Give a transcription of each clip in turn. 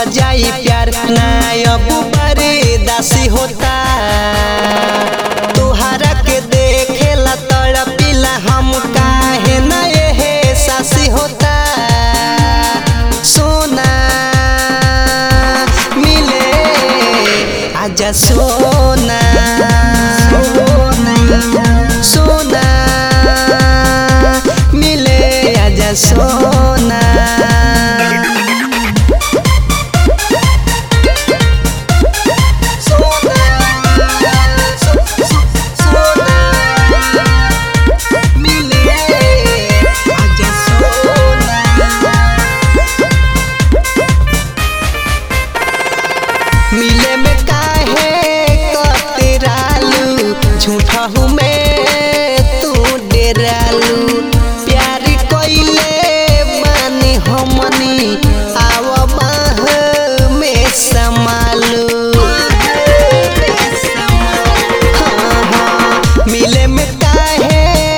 जाई प्यार ना अब दासी होता तोहरा के देखेला तड़पिला हम काहे ना ये सासी होता सोना मिले आजा सोना सोना मिले आजा सोना मिले में काहे कतरालू झूठा हूँ मैं तू डेरालू प्यार कोइले मानी हमनी आव माह में समालू हाँ, हाँ, मिले में काहे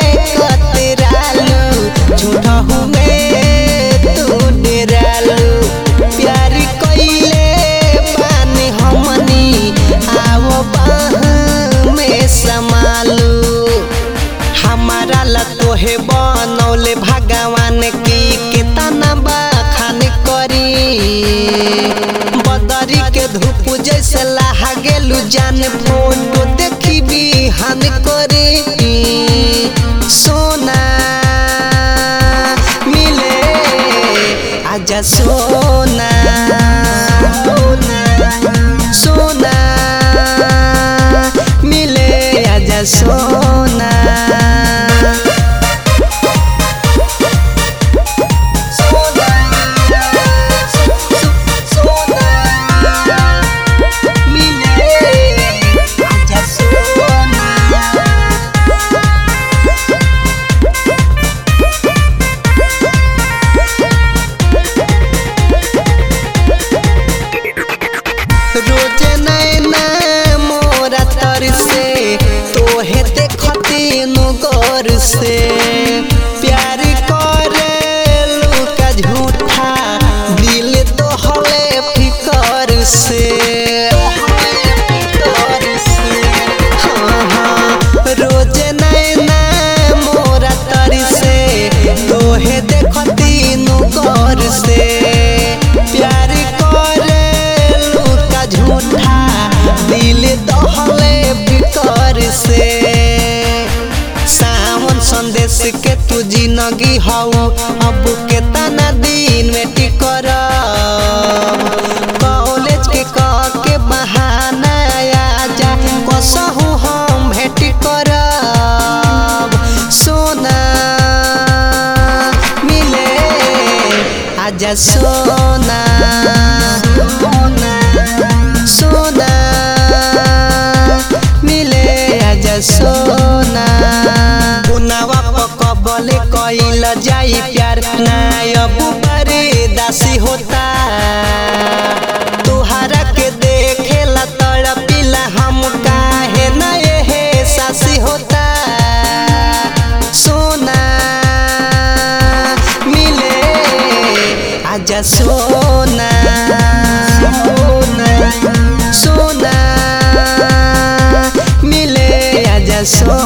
कतरालू झूठा हूँ मैं तू डेरालू प्यार कोइले बानी हमनी आओ बाह में समालू हमारा ला तोहे बनौले भगवान की कितना बखान करी बदरी के धूप जैसे लाहा गेलू जान फोटो देखी बिहान करे सोना मिले आजा सोना सोना मिले आजा सोना मिले आजा सोना रोज नैना मोरा तर से तोहे देखती गौर से प्यार करे लुका झूठा दिल तो हले फिकर से हाँ, हाँ, रोज नैना मोरा तर से तोहे देखती गौर से प्यार करे लुका झूठा दिल दहले बिकर से सावन संदेश के तू जिंदगी हऊ अब के तना दिन में टिकर कॉलेज के कह के बहाना आजा कसहू हम भेट करब सोना मिले आजा सोना सोना मिले आजा सोना पुनावा पकबले कइल जाई प्यार ना अब दासी होता तोहरा के देखेला तड़पिला हम काहे ना ये सासी होता सोना मिले आजा सोना सोना मिले आजा सोना